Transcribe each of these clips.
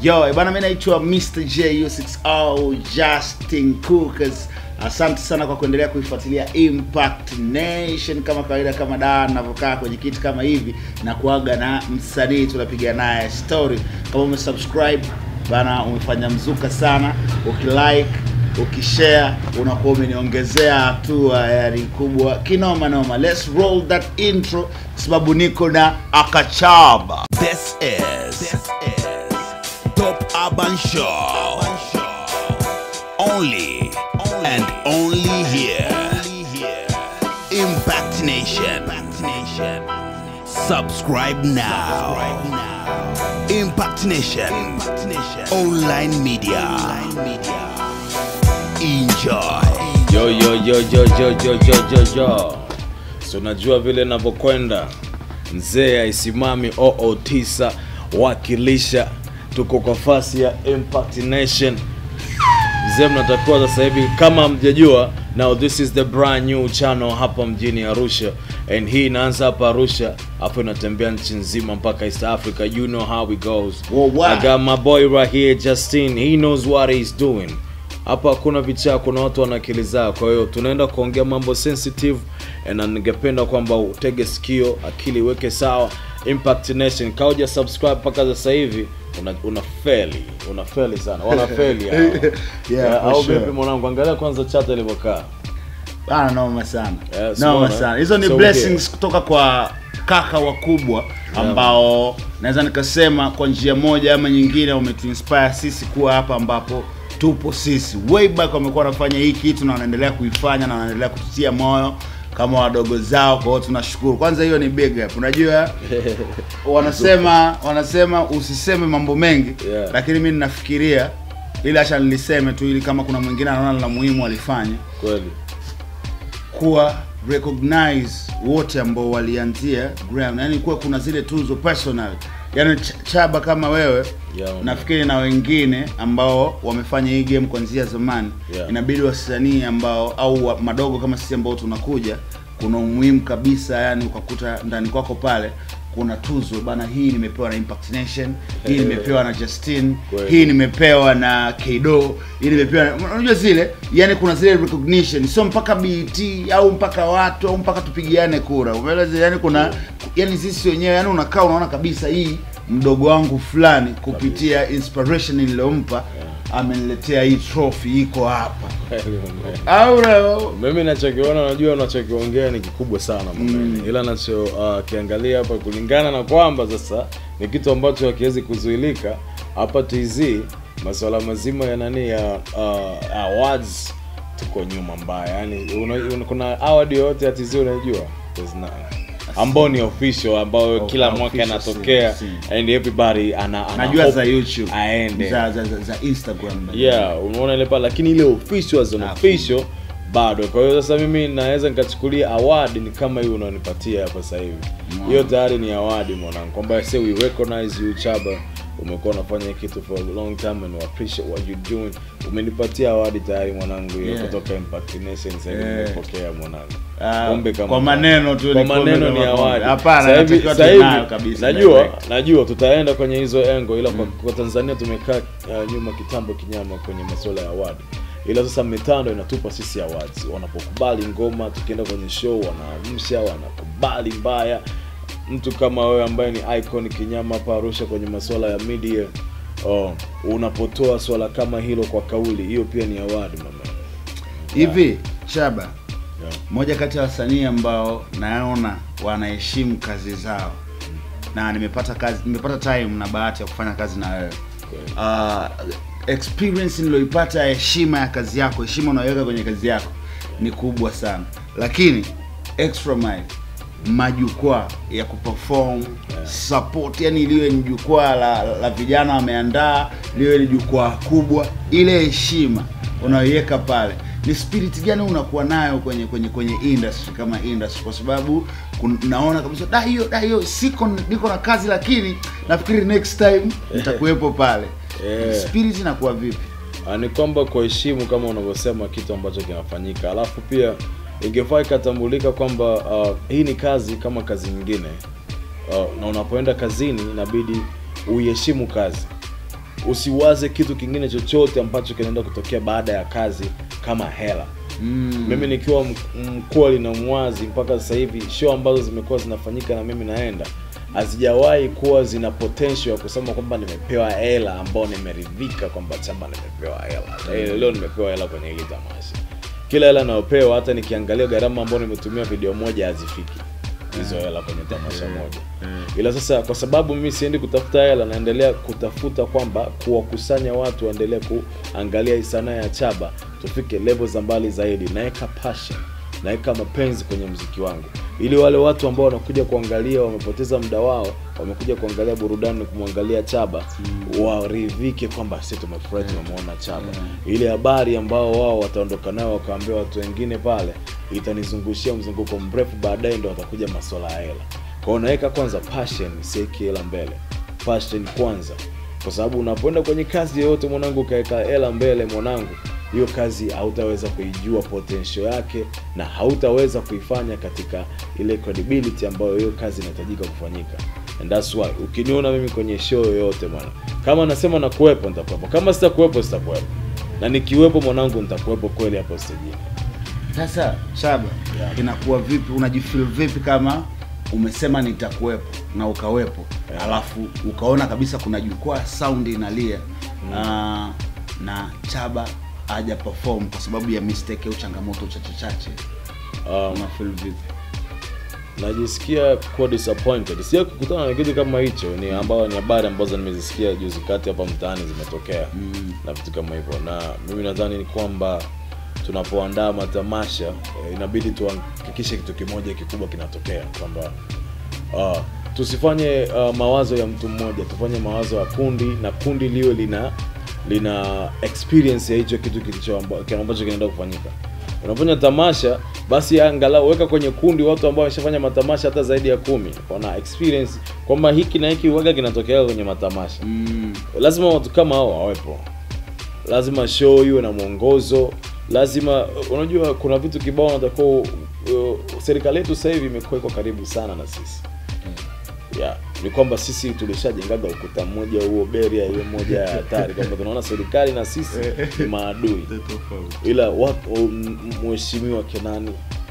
Yo, eh, bana mimi naitwa Mr. J6O Justin Cookers. Asante sana kwa kuendelea kuifuatilia Impact Nation kama kawaida, kama daa ninavyokaa kwenye kiti kama hivi na kuaga na msanii tunapiga naye story. Kama umesubscribe bana, umefanya mzuka sana. Ukilike, ukishare, unakuwa umeniongezea hatua yani kubwa kinoma noma. Let's roll that intro kwa sababu niko na Akachaba. This is, Top Urban Show. Only, and only here. Impact Nation. Subscribe now. Impact Nation. Online media. Enjoy. Yo, yo, yo, yo, yo, yo, yo, yo, yo. So unajua vile navyokwenda, mzee aisimami oo9 wakilisha, tuko kwa fasi ya Impact Nation. Mzee, mnatakiwa sasa hivi kama mjajua, now this is the brand new channel hapa mjini Arusha, and hii inaanza hapa Arusha, afu inatembea nchi nzima mpaka East Africa. You know how it goes. Worldwide. I got my boy right here Justin, he knows what he's doing. Hapa hakuna vichaa, kuna watu wana akili zao. Kwa hiyo tunaenda kuongea mambo sensitive, na ningependa kwamba utege sikio, akili iweke sawa. Impact Nation, kauja subscribe mpaka sasa hivi una, una feli una feli sana, wana feli hao. Yeah, Eh, for au sure. vipi mwanangu? Angalia kwanza chata ilivyokaa. Bana, noma sana Yes, noma bwana. sana. Hizo ni So, blessings kutoka kwa kaka wakubwa ambao naweza nikasema kwa njia moja ama nyingine wametuinspire sisi kuwa hapa ambapo tupo sisi. Way back wamekuwa wanafanya hii kitu na wanaendelea kuifanya na wanaendelea kututia moyo kama wadogo zao. Kwa hiyo tunashukuru. Kwanza hiyo ni big up. Unajua wanasema wanasema usiseme mambo mengi Yeah. lakini mimi ninafikiria ili acha niliseme tu ili kama kuna mwingine anaona la muhimu alifanya Kweli. kuwa recognize wote ambao walianzia ground, yani kuwa kuna zile tuzo personal, yani Ch- Chaba kama wewe Yeah, man. nafikiri na wengine ambao wamefanya hii game kuanzia zamani Yeah. inabidi wasanii ambao au wa- madogo kama sisi ambao tunakuja, kuna umuhimu kabisa, yani ukakuta ndani kwako pale kuna tuzo bana, hii nimepewa na Impact Nation, hii nimepewa na Justin, Kweli. hii nimepewa na Kdo, hii nimepewa na unajua zile, yani kuna zile recognition, sio mpaka BET au mpaka watu au mpaka tupigiane kura, umeelewa? zile, Yani kuna yani sisi wenyewe, yani unakaa unaona kabisa hii mdogo wangu fulani kupitia inspiration niliyompa ameniletea hii trophy iko hapa au leo mimi nachokiona najua unachokiongea ni kikubwa sana mm. ila nacho uh, kiangalia hapa kulingana na kwamba sasa ni kitu ambacho hakiwezi kuzuilika hapa TZ masuala mazima ya nani ya uh, awards tuko nyuma mbaya yani una, una, kuna award yoyote ya TZ unaijua There's none. ambao ni official ambao kila mwaka official, anatokea si, and everybody ana, ana najua hope za YouTube aende za, za, za, za Instagram yeah unaona ile pale lakini ile official as an Hakuna. official bado kwa hiyo sasa mimi naweza nikachukulia award ni kama hiyo unaonipatia hapa sasa hivi hiyo tayari ni award mwanangu kwamba say we recognize you chaba umekuwa unafanya hii kitu for a long time and we appreciate what you doing umenipatia award tayari mwanangu hiyo Yeah. kutoka Impact Nation sasa hivi Yeah. nimepokea mwanangu Ah, Kumbe kama- kwa maneno tu kwa ni kombe maneno ni kama kombe. award Hapana, Sasa hivi- natakiwa sasa tuwe hivi, nayo kabisa, najua direct. najua tutaenda kwenye hizo engo ila kwa, kwa Tanzania tumekaa uh, nyuma kitambo kinyama kwenye masuala ya award ila sasa mitando inatupa sisi awards wanapokubali ngoma tukienda kwenye show wanaamsha wanakubali mbaya mtu kama wewe ambaye ni icon kinyama hapa Arusha kwenye masuala ya media oh, unapotoa swala kama hilo kwa kauli hiyo pia ni award mama hivi Chaba yeah. moja kati ya wasanii ambao naona wanaheshimu kazi zao na nimepata kazi nimepata time na bahati ya kufanya kazi na wewe uh, experience niliyoipata ya heshima ya kazi yako heshima unayoweka kwenye kazi yako ni kubwa sana lakini extra mile majukwaa ya kuperform support yani liwe ni jukwaa la, la vijana wameandaa liwe ni jukwaa kubwa ile heshima unayoiweka pale ni spirit gani unakuwa nayo kwenye kwenye kwenye industry kama industry kwa sababu kun- naona kabisa da hiyo da hiyo siko niko na kazi lakini nafikiri next time nitakuwepo pale Yeah. spirit inakuwa vipi Ah, ni kwamba kuheshimu kama unavyosema kitu ambacho kinafanyika alafu pia ingefaa ikatambulika kwamba uh, hii ni kazi kama kazi nyingine uh, na unapoenda kazini inabidi uiheshimu kazi usiwaze kitu kingine chochote ambacho kinaenda kutokea baada ya kazi kama hela Mm. mimi nikiwa m- mkweli na mwazi mpaka sasa hivi show ambazo zimekuwa zinafanyika na mimi naenda hazijawahi kuwa zina potential ya kusema kwamba nimepewa hela ambao nimeridhika kwamba chamba nimepewa hela Eh, leo nimepewa hela kwenye hili tamasha kila hela nayopewa hata nikiangalia gharama ambayo nimetumia video moja hazifiki hizo hela kwenye tamasha moja ila sasa kwa sababu mimi siendi kutafuta hela naendelea kutafuta kwamba kuwakusanya watu waendelee kuangalia hii sanaa ya chaba tufike level za mbali zaidi naweka passion naweka mapenzi kwenye mziki wangu ili wale watu ambao wanakuja kuangalia wamepoteza muda wao wamekuja kuangalia burudani kumwangalia chaba waridhike kwamba si tumefurahi tumemwona chaba ile habari ambao wao wataondoka nayo wakaambia watu wengine pale itanizungushia mzunguko mrefu baadaye ndo watakuja maswala ya hela kwao naweka kwanza passion sieki hela mbele passion kwanza kwa sababu unapoenda kwenye kazi yoyote mwanangu ukaweka hela mbele mwanangu hiyo kazi hautaweza kuijua potential yake na hautaweza kuifanya katika ile credibility ambayo hiyo kazi inahitajika kufanyika and that's why ukiniona mimi kwenye show yoyote bwana kama nasema nakuwepo nitakuwepo kama sitakuwepo sitakuwepo na nikiwepo mwanangu nitakuwepo kweli hapo stejini Sasa Chaba, Yeah. inakuwa vipi? Unajifeel vipi kama umesema nitakuwepo na ukawepo, Yeah. alafu ukaona kabisa kuna jukwaa sound inalia na na Chaba haja perform kwa sababu ya mistake au changamoto chache chache, um, una feel vipi? najisikia kuwa disappointed sija kukutana na kitu kama hicho ni ambao ni habari ambazo nimezisikia juzi kati hapa mtaani zimetokea Mm. na vitu kama hivyo na mimi nadhani ni kwamba tunapoandaa matamasha eh, inabidi tuhakikishe kitu kimoja kikubwa kinatokea kwamba uh, tusifanye uh, mawazo ya mtu mmoja tufanye mawazo ya kundi na kundi liwe lina lina experience ya hicho kitu kilicho amba- kile ambacho kinaenda kufanyika unafanya tamasha basi angalau weka kwenye kundi watu ambao wameshafanya matamasha hata zaidi ya kumi wana experience kwamba hiki na hiki waga kinatokea kwenye matamasha Mm. lazima watu kama hao wawepo lazima show iwe na mwongozo lazima unajua kuna vitu kibao unatakiwa uh, serikali yetu sasa hivi imekuwa iko karibu sana na sisi yeah. ni kwamba sisi tulishajengaga ukuta mmoja huo beria hiyo moja ya hatari kwamba tunaona serikali na sisi ni maadui ila watu m- m- mheshimiwa Kenani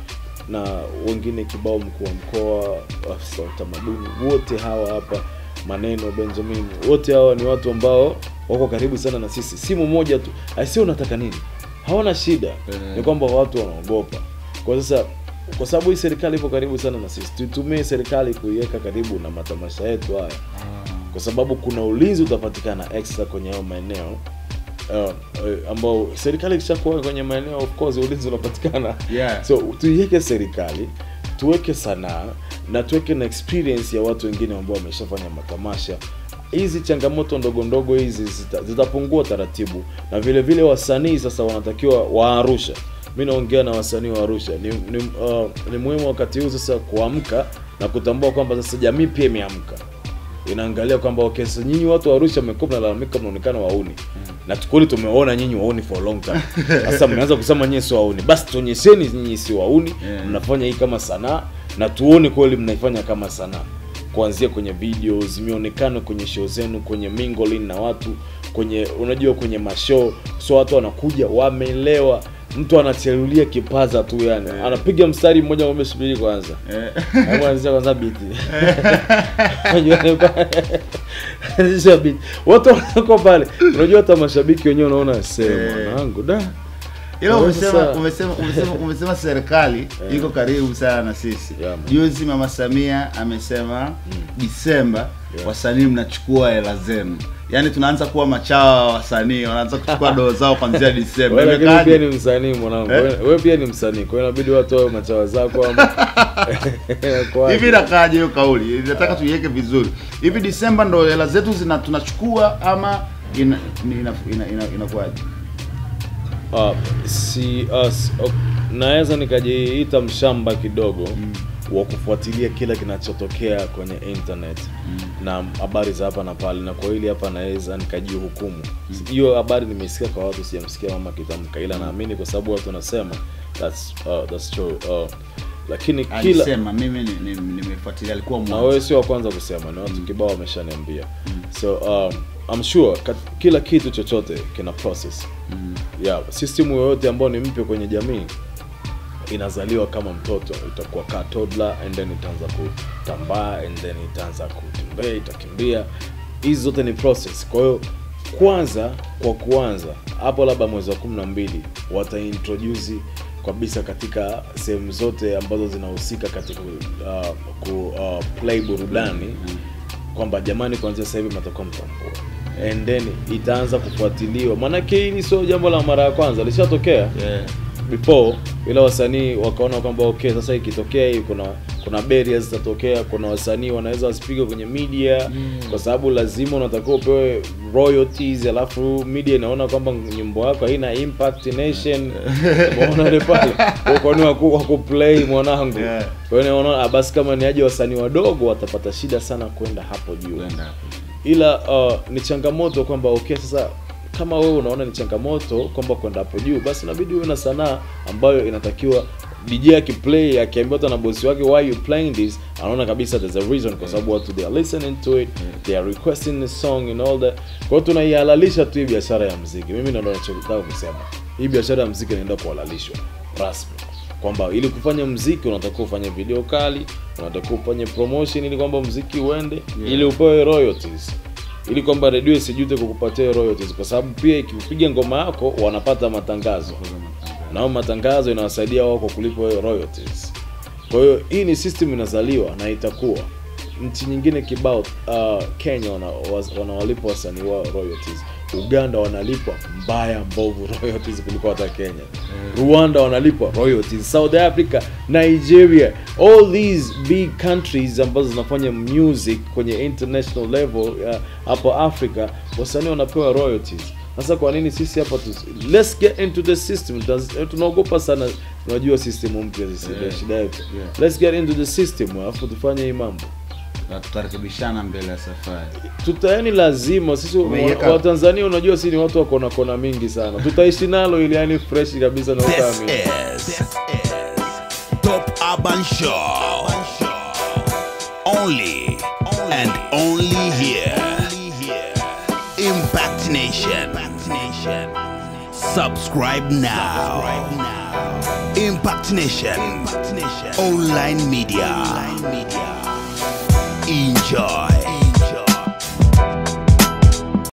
na wengine kibao, mkuu wa mkoa, afisa wa utamaduni, wote hawa hapa maneno Benjamin, wote hawa ni watu ambao wako karibu sana na sisi. Simu moja tu, aisee, unataka nini? Hawana shida, ni kwamba watu wanaogopa. Kwa sasa kwa sababu hii serikali ipo karibu sana na sisi, tuitumie serikali kuiweka karibu na matamasha yetu haya kwa sababu kuna ulinzi utapatikana extra kwenye hayo maeneo uh, uh, ambao serikali ikishakuwa kwenye maeneo of course ulinzi unapatikana Yeah. so tuiweke serikali tuweke sanaa na tuweke na experience ya watu wengine ambao wameshafanya matamasha hizi changamoto ndogo ndogo hizi zita- zitapungua taratibu na vile vile wasanii sasa wanatakiwa wa Arusha mi naongea na wasanii wa Arusha ni, ni, uh, ni muhimu wakati huu sasa kuamka na kutambua kwamba sasa jamii pia imeamka inaangalia kwamba okay, sasa nyinyi watu wa Arusha mmekuwa mnalalamika mnaonekana wauni na tukuli tumeona nyinyi wauni for a long time sasa mmeanza kusema nyinyi sio wauni basi tuonyesheni nyinyi si wauni Yeah. mnafanya hii kama sanaa na tuone kweli mnaifanya kama sanaa kuanzia kwenye videos mionekano kwenye show zenu kwenye mingling na watu kwenye unajua kwenye mashow so watu wanakuja wameelewa mtu anacherulia kipaza tu yani anapiga mstari mmoja ngombe subiri kwanza Eh. Hebu anzisha kwanza biti. Unajua ni kwa- anzisha biti. Watu wako pale. Unajua hata mashabiki wenyewe unaona sema Eh. mwanangu da. ila Kwa umesema sasa- umesema umesema umesema serikali iko karibu sana na sisi Yeah, man. juzi mama samia amesema disemba Yeah. wasanii mnachukua hela zenu yaani tunaanza kuwa machawa wa wasanii wanaanza kuchukua doo zao kuanzia disemba Wewe lakini Imekaaje? pia ni msanii mwanangu. Eh? Wewe wewe pia ni msanii. Kwa hiyo inabidi watu wawe machawa zako ama. Kwa hivi inakaaje hiyo kauli nataka tuiweke vizuri hivi disemba ndo hela zetu zina tunachukua ama ina, ni- ina, ina, ina, inakuwaje uh, si us uh, naweza nikajiita mshamba kidogo mm. wa kufuatilia kila kinachotokea kwenye internet mm. na habari za hapa na pale na kwa hili hapa naweza nikajihukumu hiyo habari nimesikia kwa watu sijamsikia mama kitamka ila naamini kwa sababu watu wanasema that's, uh, that's true uh, lakini kila alisema mimi ni- ni- nimefuatilia alikuwa na mwanzo wewe sio wa kwanza kusema ni watu kibao wameshaniambia so um, I'm sure kat, kila kitu chochote kina process mm. yeah, system yoyote ambayo ni mpya kwenye jamii inazaliwa kama mtoto itakuwa kaa toddler and then itaanza kutambaa and then itaanza kutembea itakimbia hizi zote ni process kwa hiyo kwanza kwa kuanza hapo labda mwezi wa kumi na mbili wataintroduce kabisa katika sehemu zote ambazo zinahusika katika uh, ku uh, play burudani kwamba jamani kuanzia sasa hivi mtakuwa mtambua and then itaanza kufuatiliwa maanake hili sio jambo la mara ya kwanza lishatokea yeah. before ila wasanii wakaona kwamba okay sasa ikitokea hii kuna kuna barriers zitatokea kuna wasanii wanaweza wasipige kwenye media mm. kwa sababu lazima unatakiwa upewe royalties alafu media inaona kwamba nyimbo yako haina impact nation umeona ile pale Kwa kwani waku, waku play mwanangu Yeah. kwa hiyo naona ah, basi kama ni aje wasanii wadogo watapata shida sana kwenda hapo juu Kwenda hapo. ila uh, ni changamoto kwamba okay sasa kama wewe unaona ni changamoto kwamba kwenda hapo juu basi inabidi uwe na sanaa ambayo inatakiwa DJ akiplay akiambiwa hata na bosi wake why you playing this anaona kabisa there's a reason kwa sababu watu they are listening to it they are requesting the song and all that kwa hiyo tunaihalalisha tu hii biashara ya muziki mimi ndio ninachotaka kusema hii biashara ya muziki inaenda kuhalalishwa rasmi kwamba ili kufanya mziki unatakiwa ufanye video kali unatakiwa ufanye promotion ili kwamba mziki uende Yeah. ili upewe royalties ili kwamba redio isijute kukupatia royalties kwa sababu pia ikipiga ngoma yako wanapata matangazo na hao matangazo inawasaidia wao kwa kulipa hiyo royalties kwa hiyo hii ni system inazaliwa na itakuwa nchi nyingine kibao uh, kenya wana- was- wanawalipa wasanii wao royalties uganda wanalipwa mbaya mbovu royalties kuliko hata kenya rwanda wanalipwa royalties south africa nigeria all these big countries ambazo zinafanya music kwenye international level uh, hapo africa wasanii wanapewa royalties sasa kwa nini sisi hapa tu let's get into the system Taz- tunaogopa sana unajua system mpya sisi ndio Yeah. shida yetu Yeah. let's get into the system alafu tufanye hii mambo Na tutarekebishana mbele ya safari tutayani lazima sisi Umeiweka- wa- watanzania unajua si ni watu wa kona kona mingi sana tutaishi nalo ili yani fresh kabisa na This utaamini is Top Urban Show. Only and only here. Impact Nation. Subscribe now. Impact Nation. Online media. Enjoy.